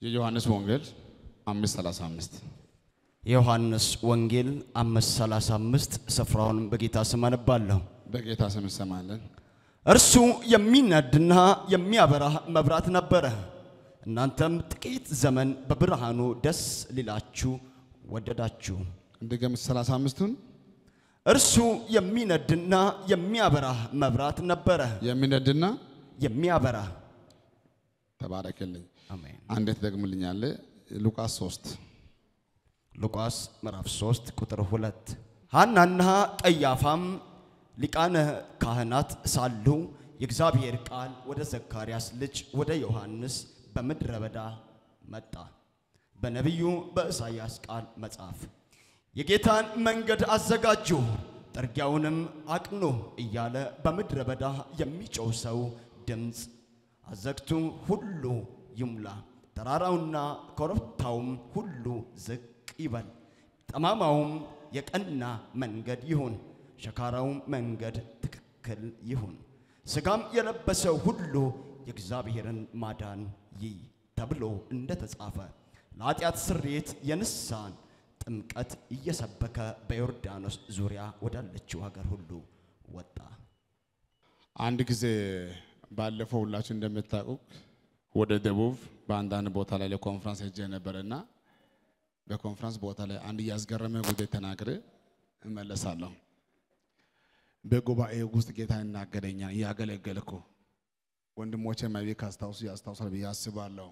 የዮሐንስ ወንጌል 535 የዮሐንስ ወንጌል 535 ስፍራውን በጌታ ስም አነባለሁ። በጌታ ስም እንሰማለን። እርሱ የሚነድና የሚያበራ መብራት ነበረ። እናንተም ጥቂት ዘመን በብርሃኑ ደስ ሊላችሁ ወደዳችሁ። እንደገም 35ቱን እርሱ የሚነድና የሚያበራ መብራት ነበረ። የሚነድና የሚያበራ ተባረክልኝ። አሜን። አንዴ ትደግምልኛለህ። ሉቃስ 3 ሉቃስ ምዕራፍ 3 ቁጥር 2 ሐናና ቀያፋም ሊቃነ ካህናት ሳሉ የእግዚአብሔር ቃል ወደ ዘካርያስ ልጅ ወደ ዮሐንስ በምድረ በዳ መጣ። በነቢዩ በኢሳይያስ ቃል መጽሐፍ የጌታን መንገድ አዘጋጁ፣ ጥርጊያውንም አቅኑ እያለ በምድረ በዳ የሚጮው ሰው ድምፅ አዘግቱ ሁሉ ይሙላ፣ ተራራውና ኮረብታውም ሁሉ ዝቅ ይበል፣ ጠማማውም የቀና መንገድ ይሁን፣ ሸካራውም መንገድ ትክክል ይሁን፣ ሥጋም የለበሰው ሁሉ የእግዚአብሔርን ማዳን ይይ ተብሎ እንደ ተጻፈ ለኃጢአት ስርየት የንስሐን ጥምቀት እየሰበከ በዮርዳኖስ ዙሪያ ወዳለችው ሀገር ሁሉ ወጣ። አንድ ጊዜ ባለፈው ሁላችሁ እንደምታውቁ ወደ ደቡብ በአንዳንድ ቦታ ላይ ለኮንፍራንስ ሄጄ ነበርና በኮንፍራንስ ቦታ ላይ አንድ እያስገረመ ጉዳይ ተናግሬ እመለሳለሁ። በጉባኤ ውስጥ ጌታ ይናገረኛል። እያገለገልኩ ወንድሞቼ መቢ ካስታውሱ ያስታውሳል ብዬ አስባለሁ።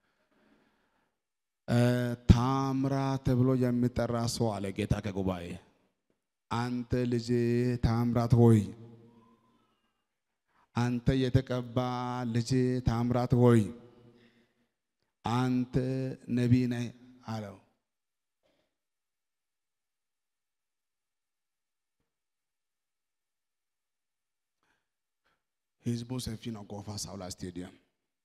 ታምራ ተብሎ የሚጠራ ሰው አለ ጌታ ከጉባኤ አንተ ልጅ ታምራት ሆይ አንተ የተቀባ ልጅ ታምራት ሆይ አንተ ነቢይ ነህ አለው። ህዝቡ ሰፊ ነው። ጎፋ ሳውላ ስቴዲየም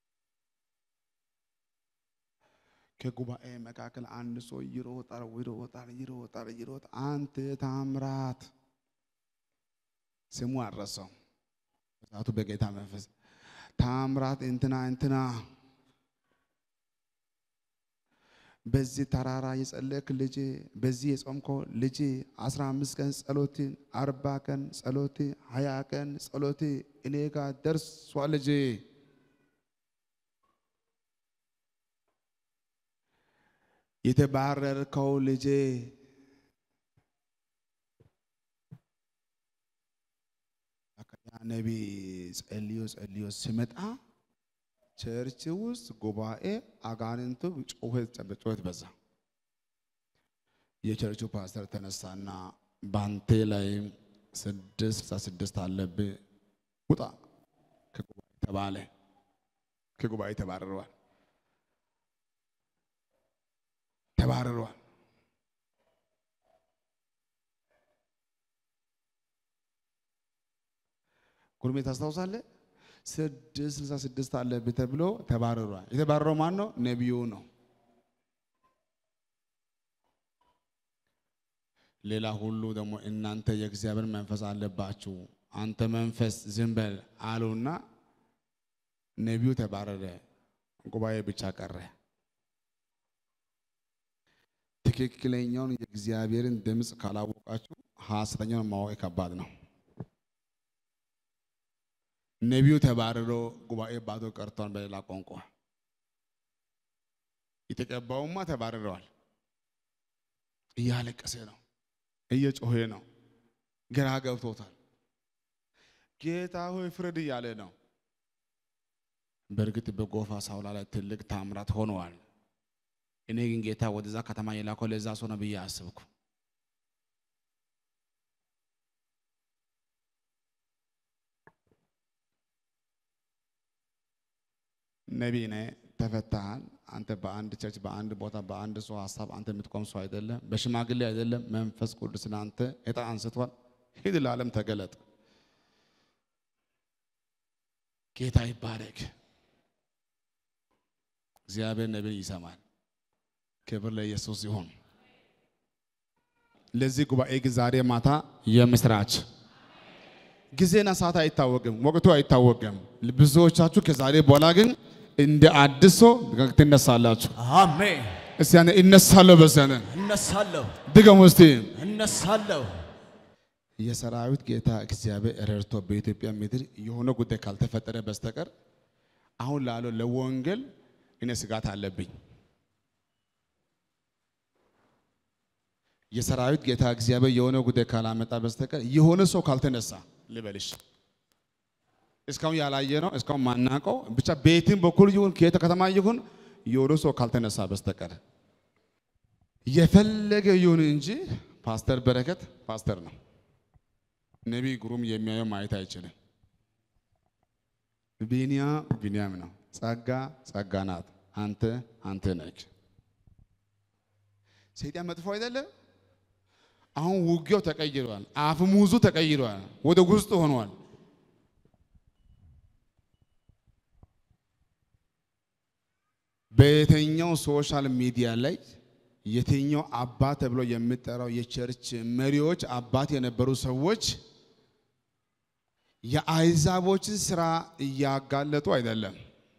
ከጉባኤ መካከል አንድ ሰው ይሮጣል ይሮጣል ይሮጣል ይሮጣል። አንተ ታምራት ስሙ አረሰው ሰዓቱ በጌታ መንፈስ ታምራት እንትና እንትና በዚህ ተራራ የጸለክ ልጅ በዚህ የጾምኮ ልጅ አስራ አምስት ቀን ጸሎት አርባ ቀን ጸሎት ሀያ ቀን ጸሎት እኔ ጋር ደርሷል ልጅ የተባረርከው ልጄ ያ ነቢይ ጸልዮ ጸልዮ ሲመጣ ቸርች ውስጥ ጉባኤ አጋንንቱ ጩኸት ጩኸት በዛ። የቸርቹ ፓስተር ተነሳና ባንቴ ላይ ስድስት ስልሳ ስድስት አለብህ ውጣ ከጉባኤ ተባለ። ከጉባኤ ተባረረዋል ተባረረዋል። ጉርሜ ታስታውሳለህ? ስድስት ስልሳ ስድስት አለብህ ተብሎ ተባረሯል። የተባረረው ማን ነው? ነቢዩ ነው። ሌላ ሁሉ ደግሞ እናንተ የእግዚአብሔር መንፈስ አለባችሁ፣ አንተ መንፈስ ዝም በል አሉና ነቢዩ ተባረረ። ጉባኤ ብቻ ቀረ። ትክክለኛውን የእግዚአብሔርን ድምፅ ካላወቃችሁ ሐሰተኛውን ማወቅ ከባድ ነው። ነቢዩ ተባርሮ ጉባኤ ባዶ ቀርቷል። በሌላ ቋንቋ የተቀባውማ ተባርረዋል። እያለቀሰ ነው፣ እየጮሄ ነው፣ ግራ ገብቶታል። ጌታ ሆይ ፍረድ እያለ ነው። በእርግጥ በጎፋ ሳውላ ላይ ትልቅ ታምራት ሆነዋል። እኔ ግን ጌታ ወደዛ ከተማ የላከው ለዛ ሰው ነው ብዬ አስብኩ። ነቢይ ነህ፣ ተፈታሃል። አንተ በአንድ ቸርች፣ በአንድ ቦታ፣ በአንድ ሰው ሀሳብ አንተ የምትቆም ሰው አይደለም። በሽማግሌ አይደለም። መንፈስ ቅዱስ ለአንተ ዕጣ አንስቷል። ሂድ፣ ለዓለም ተገለጥ። ጌታ ይባረክ። እግዚአብሔር ነቢይ ይሰማል። ክብር ለኢየሱስ ይሁን። ለዚህ ጉባኤ ግን ዛሬ ማታ የምስራች ጊዜና ሰዓት አይታወቅም፣ ወቅቱ አይታወቅም። ብዙዎቻችሁ ከዛሬ በኋላ ግን እንደ አዲስ ሰው ትነሳላችሁ። አሜን። እስቲ ያኔ እነሳለሁ በሰነ እነሳለሁ፣ ድገሙ እስቲ። እነሳለሁ። የሰራዊት ጌታ እግዚአብሔር ረድቶ በኢትዮጵያ ምድር የሆነ ጉዳይ ካልተፈጠረ በስተቀር አሁን ላለው ለወንጌል እኔ ስጋት አለብኝ። የሰራዊት ጌታ እግዚአብሔር የሆነ ጉዳይ ካላመጣ በስተቀር የሆነ ሰው ካልተነሳ ልበልሽ፣ እስካሁን ያላየ ነው እስካሁን ማናቀው ብቻ ቤትን በኩል ይሁን ከየት ከተማ ይሁን የሆነ ሰው ካልተነሳ በስተቀር የፈለገ ይሁን እንጂ ፓስተር በረከት ፓስተር ነው። ነቢይ ግሩም የሚያየው ማየት አይችልም። ቢንያ ቢንያም ነው። ጸጋ ጸጋ ናት። አንተ አንተ ነህ። ሰይጣን መጥፎ አይደለም። አሁን ውጊያው ተቀይሯል። አፍሙዙ ተቀይሯል። ወደ ውስጥ ሆኗል። በየትኛው ሶሻል ሚዲያ ላይ የትኛው አባት ተብሎ የሚጠራው የቸርች መሪዎች አባት የነበሩ ሰዎች የአይዛቦችን ስራ እያጋለጡ አይደለም።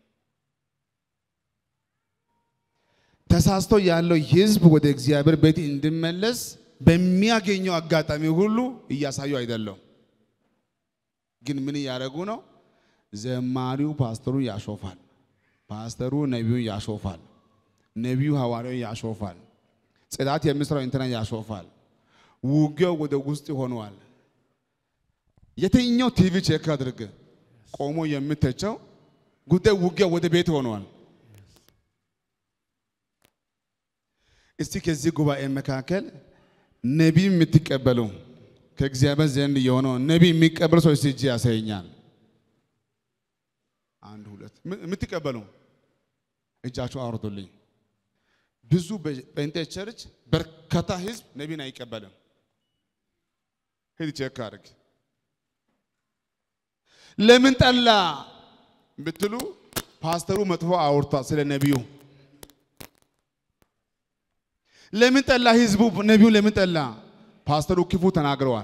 ተሳስቶ ያለው ህዝብ ወደ እግዚአብሔር ቤት እንዲመለስ በሚያገኘው አጋጣሚ ሁሉ እያሳዩ አይደለም። ግን ምን እያደረጉ ነው? ዘማሪው ፓስተሩን ያሾፋል፣ ፓስተሩ ነቢዩን ያሾፋል፣ ነቢዩ ሐዋርያውን ያሾፋል፣ ጽዳት የሚሰራው እንትና ያሾፋል። ውጊያው ወደ ውስጥ ሆነዋል። የትኛው ቲቪ ቼክ አድርግ ቆሞ የምተቸው ጉዳይ ውጊያ ወደ ቤት ሆነዋል። እስቲ ከዚህ ጉባኤ መካከል ነቢይ የምትቀበሉ ከእግዚአብሔር ዘንድ የሆነው ነቢይ የሚቀበሉ ሰው እስቲ እጅ ያሳየኛል። አንድ ሁለት የምትቀበሉ እጃችሁ አውርዱልኝ። ብዙ ጴንጤ ቸርች በርካታ ህዝብ ነቢይን አይቀበልም። ሂድ ቼክ አድርግ። ለምን ጠላ ብትሉ ፓስተሩ መጥፎ አውርቷል ስለ ነቢዩ። ለምን ጠላ ህዝቡ ነቢዩ ለምን ጠላ? ፓስተሩ ክፉ ተናግረዋል።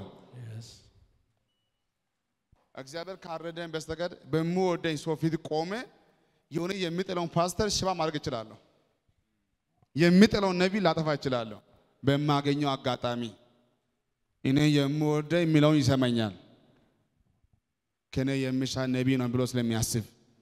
እግዚአብሔር ካረደን በስተቀር በምወደኝ ሰው ፊት ቆሜ የሆነ የሚጥለውን ፓስተር ሽባ ማድረግ እችላለሁ። የሚጥለውን ነቢይ ላጠፋ እችላለሁ። በማገኘው አጋጣሚ እኔ የምወደኝ የሚለውን ይሰማኛል። ከኔ የሚሻል ነቢይ ነው ብሎ ስለሚያስብ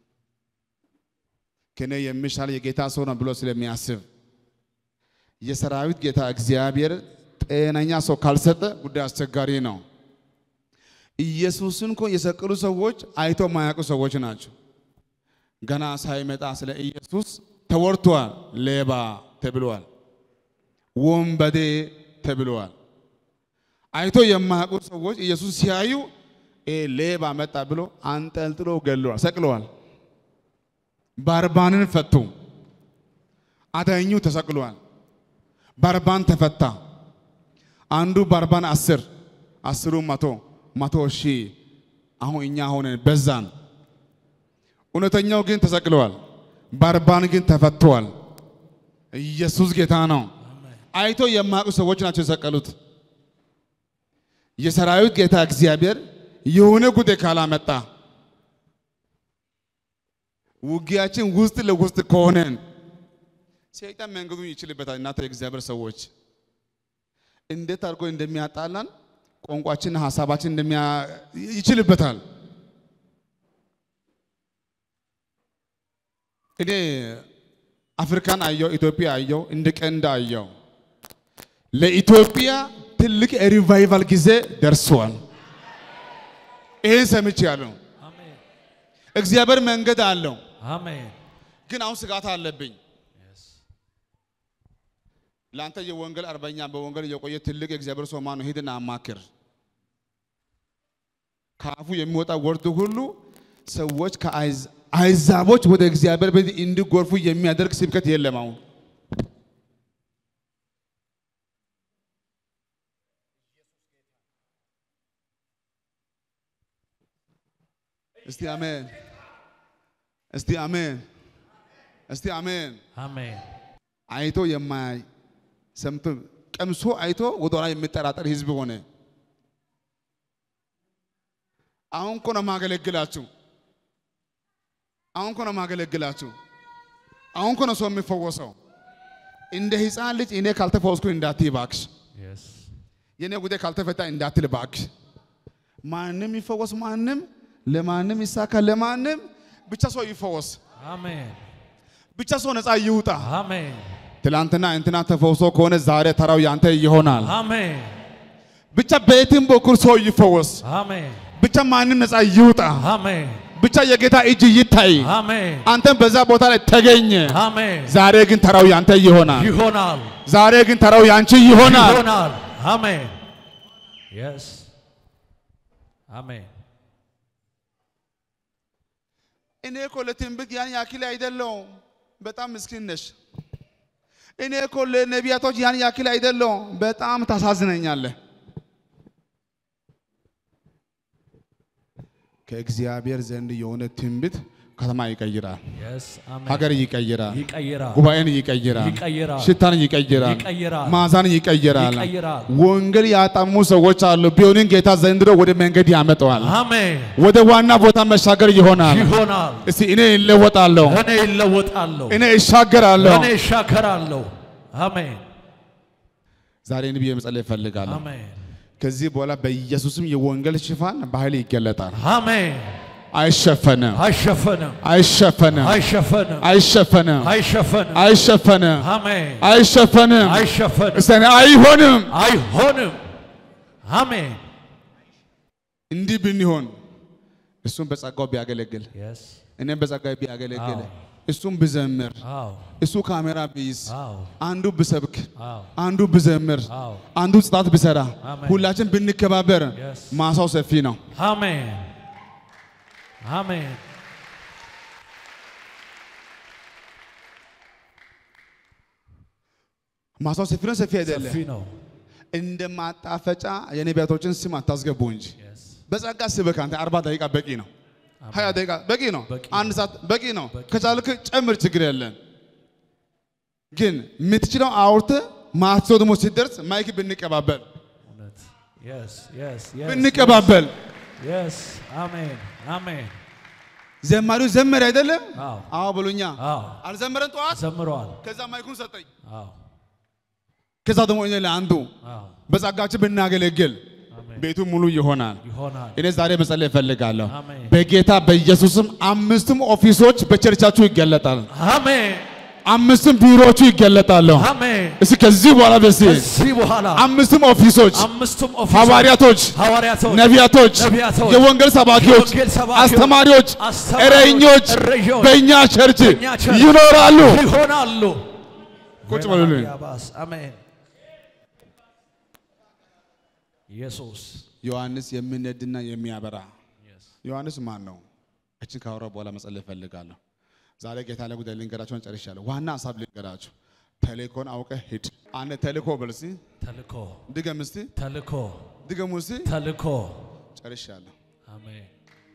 ከኔ የሚሻል የጌታ ሰው ነው ብሎ ስለሚያስብ የሰራዊት ጌታ እግዚአብሔር ጤነኛ ሰው ካልሰጠ ጉዳይ አስቸጋሪ ነው። ኢየሱስን እኮ የሰቀሉ ሰዎች አይቶ ማያውቁ ሰዎች ናቸው። ገና ሳይመጣ ስለ ኢየሱስ ተወርቷል። ሌባ ተብሏል። ወንበዴ ተብሏል። አይቶ የማያውቁ ሰዎች ኢየሱስ ሲያዩ ሌባ መጣ ብሎ አንጠልጥሎ ገለዋል፣ ሰቅለዋል። ባርባንን ፈቱ። አዳኙ ተሰቅሏል። ባርባን ተፈታ። አንዱ ባርባን አስር አስሩ መቶ መቶ ሺህ አሁን እኛ ሆነን በዛን። እውነተኛው ግን ተሰቅለዋል። ባርባን ግን ተፈቷል። ኢየሱስ ጌታ ነው። አይቶ የማያውቁ ሰዎች ናቸው የሰቀሉት። የሰራዊት ጌታ እግዚአብሔር የሆነ ጉዳይ ካላመጣ ውጊያችን ውስጥ ለውስጥ ከሆነን ሰይጣን መንገዱን ይችልበታል። እናንተ የእግዚአብሔር ሰዎች እንዴት አድርጎ እንደሚያጣላን ቋንቋችን፣ ሀሳባችን እንደሚያ ይችልበታል። እኔ አፍሪካን አየው፣ ኢትዮጵያ አየው፣ እንደ ቀንድ አየው። ለኢትዮጵያ ትልቅ ሪቫይቫል ጊዜ ደርሷል። ይሄን ሰምቻለሁ። አሜን እግዚአብሔር መንገድ አለው፣ አሜን ግን አሁን ስጋት አለብኝ። ለአንተ የወንጌል አርበኛ በወንጌል የቆየ ትልቅ የእግዚአብሔር ሰው ማን ነው? ሂድና አማክር። ከአፉ የሚወጣ ወርድ ሁሉ ሰዎች ከአሕዛቦች ወደ እግዚአብሔር ቤት እንዲጎርፉ የሚያደርግ ስብከት የለም። አሁን እስቲ አሜን፣ እስቲ አሜን፣ እስቲ አሜን። አሜን አይቶ የማያይ ሰምቶ ቀምሶ አይቶ ወደኋላ የሚጠራጠር ህዝብ ሆነ። አሁን እኮ ነው የማገለግላችሁ። አሁን እኮ ነው የማገለግላችሁ። አሁን እኮ ነው ሰው የሚፈወሰው። እንደ ሕፃን ልጅ እኔ ካልተፈወስኩ እንዳትይ እባክሽ፣ Yes. የእኔ ጉዳይ ካልተፈታ እንዳትል እባክሽ። ማንም ይፈወስ፣ ማንም ለማንም ይሳካ፣ ለማንም ብቻ ሰው ይፈወስ፣ Amen. ብቻ ሰው ነፃ ይውጣ። Amen. ትላንትና እንትና ተፈውሶ ከሆነ ዛሬ ተራው ያንተ ይሆናል። Amen. ብቻ በየትም በኩል ሰው ይፈወስ፣ Amen. ብቻ ማንም ነፃ ይውጣ፣ Amen. ብቻ የጌታ እጅ ይታይ። Amen. አንተም በዛ ቦታ ላይ ተገኘ። Amen. ዛሬ ግን ተራው ያንተ ይሆናል። ይሆናል ዛሬ ግን ተራው ያንቺ ይሆናል። ይሆናል። አሜን። Yes. አሜን። እኔ እኮ ለትንቢት ያን ያክል አይደለሁም። በጣም ምስኪን ነሽ። እኔ እኮ ለነቢያቶች ያን ያክል አይደለሁም። በጣም ታሳዝነኛለህ። ከእግዚአብሔር ዘንድ የሆነ ትንቢት ከተማ ይቀይራል፣ Yes. አሜን። ሀገር ይቀይራል፣ ይቀይራል። ጉባኤን ይቀይራል፣ ይቀይራል። ሽታን ይቀይራል፣ ይቀይራል። ማዛን ይቀይራል። ይቀይራል። ወንጌል ያጣሙ ሰዎች አሉ። ቢሆንም ጌታ ዘንድሮ ወደ መንገድ ያመጣዋል። አሜን። ወደ ዋና ቦታ መሻገር ይሆናል። ይሆናል። እስቲ እኔ ይለወጣለሁ፣ እኔ ይለወጣለሁ። እኔ እሻገራለሁ። እኔ እሻከራለሁ። አሜን። ዛሬ እኔ ብዬ መጸለይ እፈልጋለሁ። አሜን። ከዚህ በኋላ በኢየሱስም የወንጌል ሽፋን በኃይል ይገለጣል። አሜን። አይሸፈንም፣ አይሸፈንም። አይሸፈንም፣ አይሸፈንም። አይሸፈንም፣ አይሸፈንም። አይሸፈንም፣ አሜን። አይሸፈንም። አይሸፈንም። እስቲ እኔ አይሆንም። አይሆንም። አሜን። እንዲህ ብንሆን እሱም በጸጋው ቢያገለግል Yes. እኔም በጸጋው ቢያገለግል አዎ። እሱም ብዘምር አዎ። እሱ ካሜራ ቢይዝ አዎ። አንዱ ብሰብክ አዎ። አንዱ ብዘምር አዎ። አንዱ ጽጣት ብሰራ አሜን። ሁላችን ብንከባበር Yes. ማሳው ሰፊ ነው። አሜን። አሜን። ማሳው ሰፊ ነው፣ ሰፊ አይደለም። ሰፊ ነው። እንደ ማጣፈጫ የነቢያቶችን ስም አታስገቡ እንጂ Yes. በጸጋ ስበክ። አንተ አርባ ደቂቃ በቂ ነው። ሀያ ደቂቃ በቂ ነው። በቂ አንድ ሰዓት በቂ ነው። በቂ ከቻልክ ጨምር፣ ችግር የለን። ግን የምትችለው አውርተ ማትሰው ደግሞ ሲደርስ ማይክ ብንቀባበል እውነት። Yes. Yes. Yes. ብንቀባበል Yes. አሜን። አሜን። ዘማሪው ዘመረ አይደለም? አዎ። አዎ ብሎኛ አዎ። አልዘመረን ጠዋት። ዘምረዋል። ከዛ ማይኩን ሰጠኝ። አዎ። ከዛ ደግሞ እኔ ለአንዱ አዎ። በጸጋችን ብናገለግል አሜን። ቤቱ ሙሉ ይሆናል። ይሆናል። እኔ ዛሬ መጸለይ እፈልጋለሁ። አሜን። በጌታ በኢየሱስም አምስቱም ኦፊሶች በቸርቻችሁ ይገለጣል። አሜን። አምስቱም ቢሮዎቹ ይገለጣሉ። አሜን። እስኪ ከዚህ በኋላ በሲ ከዚህ በኋላ አምስቱም ኦፊሶች አምስቱም ኦፊሶች ሐዋርያቶች፣ ሐዋርያቶች፣ ነቢያቶች፣ ነቢያቶች፣ የወንጌል ሰባኪዎች፣ የወንጌል ሰባኪዎች፣ አስተማሪዎች፣ አስተማሪዎች፣ እረኞች እረኞች በእኛ ቸርች በእኛ ቸርች ይኖራሉ። ይሆናሉ። ቁጭ በሉልኝ። ያባስ አሜን። ኢየሱስ ዮሐንስ የሚነድና የሚያበራ ዮሐንስ ማን ነው? እችን ካወራ በኋላ መጸለይ እፈልጋለሁ። ዛሬ ጌታ ላይ ጉዳይ ልንገራቸውን ጨርሻለሁ። ዋና ሀሳብ ልንገራቸው። ተልእኮን አውቀህ ሂድ። አንድ ተልእኮ በል እስቲ ተልኮ ድገም እስቲ ተልኮ ድገሙ እስቲ ተልኮ ጨርሻለሁ። አሜን።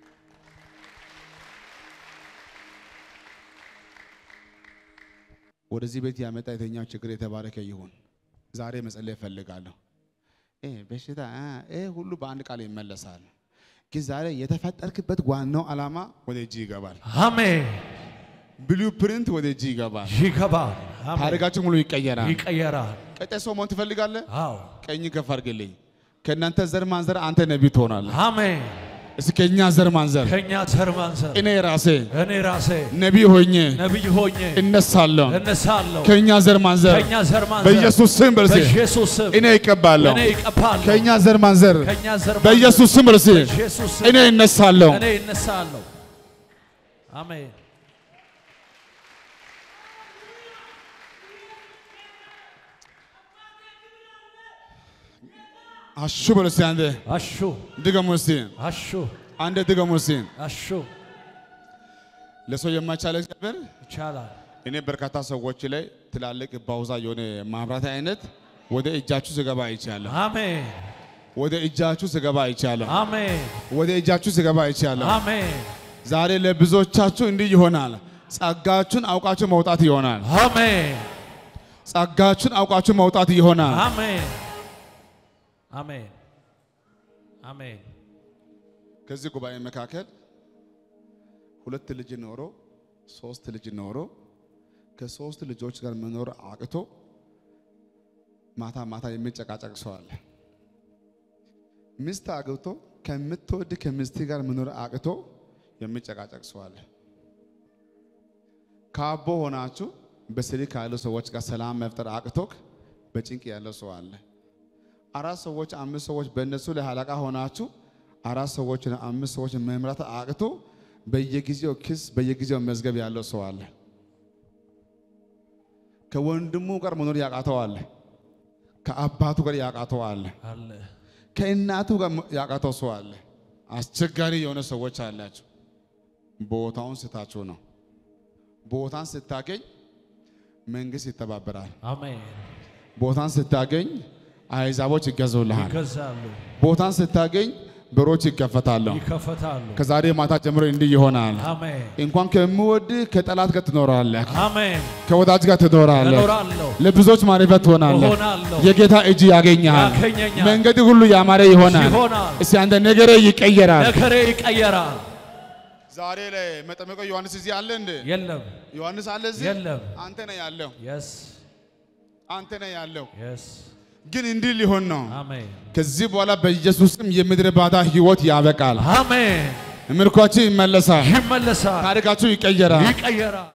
ወደዚህ ቤት ያመጣ የተኛው ችግር የተባረከ ይሁን። ዛሬ መጸለይ እፈልጋለሁ። ይሄ በሽታ አ፣ ይሄ ሁሉ በአንድ ቃል ይመለሳል። ግን ዛሬ የተፈጠርክበት ዋናው ዓላማ ወደ እጅ ይገባል። አሜን። ብሉ ፕሪንት ወደ እጅ ይገባል። ይገባል። አሜን። ታሪካችን ሙሉ ይቀየራል። ይቀየራል። ቀጣይ ሰው መሆን ትፈልጋለህ? አዎ። ቀኝ ከፍ አድርግልኝ። ከእናንተ ዘር ማንዘር አንተ ነቢይ ትሆናለህ። አሜን። እስኪ ከእኛ ዘር ማንዘር ከእኛ ተርማንዘር እኔ ራሴ እኔ ራሴ ነቢይ ሆኜ ነቢይ ሆኜ እነሳለሁ። እነሳለሁ። ከእኛ ዘር ማንዘር ከእኛ ዘር ማንዘር በኢየሱስ ስም በርሴ በኢየሱስ ስም እኔ ይቀባለሁ። እኔ ይቀባለሁ። ከእኛ ዘር ማንዘር ከእኛ ዘር ማንዘር በኢየሱስ ስም በርሴ በኢየሱስ ስም እኔ እነሳለሁ። እኔ እነሳለሁ። አሜን። አሹ በል እስቲ አንዴ አሹ ድገሙ እስቲ አሹ አንዴ ድገሙ እስቲ። አሹ ለሰው የማይቻል እግዚአብሔር ይቻላል። እኔ በርካታ ሰዎች ላይ ትላልቅ ባውዛ የሆነ ማብራት አይነት ወደ እጃችሁ ስገባ አይቻለሁ። አሜን ወደ እጃችሁ ስገባ አይቻለሁ። አሜን ወደ እጃችሁ ስገባ አይቻለሁ። አሜን ዛሬ ለብዙዎቻችሁ እንዲህ ይሆናል። ጸጋችሁን አውቃችሁ መውጣት ይሆናል። አሜን ጸጋችሁን አውቃችሁ መውጣት ይሆናል። አሜን አሜን አሜን ከዚህ ጉባኤ መካከል ሁለት ልጅ ኖሮ ሶስት ልጅ ኖሮ ከሶስት ልጆች ጋር መኖር አቅቶ ማታ ማታ የሚጨቃጨቅ ሰው አለ። ሚስት አግብቶ ከምትወድ ከሚስት ጋር መኖር አቅቶ የሚጨቃጨቅ ሰው አለ። ካቦ ሆናችሁ በስልክ ካሉ ሰዎች ጋር ሰላም መፍጠር አቅቶክ በጭንቅ ያለው ሰው አለ። አራት ሰዎች አምስት ሰዎች በእነሱ ላይ አለቃ ሆናችሁ አራት ሰዎች አምስት ሰዎች መምራት አቅቶ በየጊዜው ክስ በየጊዜው መዝገብ ያለው ሰው አለ። ከወንድሙ ጋር መኖር ያቃተው አለ። ከአባቱ ጋር ያቃተው አለ። አለ ከእናቱ ጋር ያቃተው ሰው አለ። አስቸጋሪ የሆነ ሰዎች አላችሁ። ቦታውን ስታችሁ ነው። ቦታን ስታገኝ መንግስት ይተባበራል። አሜን። ቦታን ስታገኝ አሕዛቦች ይገዙልሃል። ይገዛሉ፣ ቦታን ስታገኝ በሮች ይከፈታሉ። ይከፈታሉ። ከዛሬ ማታ ጀምሮ እንዲህ ይሆናል። አሜን እንኳን ከምወድህ ከጠላት ጋር ትኖራለህ፣ አሜን። ከወዳጅ ጋር ትኖራለህ፣ እኖራለሁ፣ ለብዙዎች ማረፊያ ትሆናለህ። እሆናለሁ፣ የጌታ እጅ ያገኘሃል። ያገኘኛል፣ መንገድ ሁሉ ያማረ ይሆናል። ይሆናል። እስቲ አንተ ነገሬ ይቀየራል። ነገሬ ይቀየራል። ዛሬ ላይ መጠመቀው ዮሐንስ እዚህ አለ እንዴ? የለም ዮሐንስ አለ እዚህ? የለም። አንተ ነህ ያለው፣ የስ አንተ ነህ ያለው። የስ ግን እንዲህ ሊሆን ነው። አሜን ከዚህ በኋላ በኢየሱስም የምድረ ባዳ ህይወት ያበቃል። አሜን። ምርኳችሁ ይመለሳል። ይመለሳል፣ ታሪካችሁ ይቀየራል። ይቀየራል።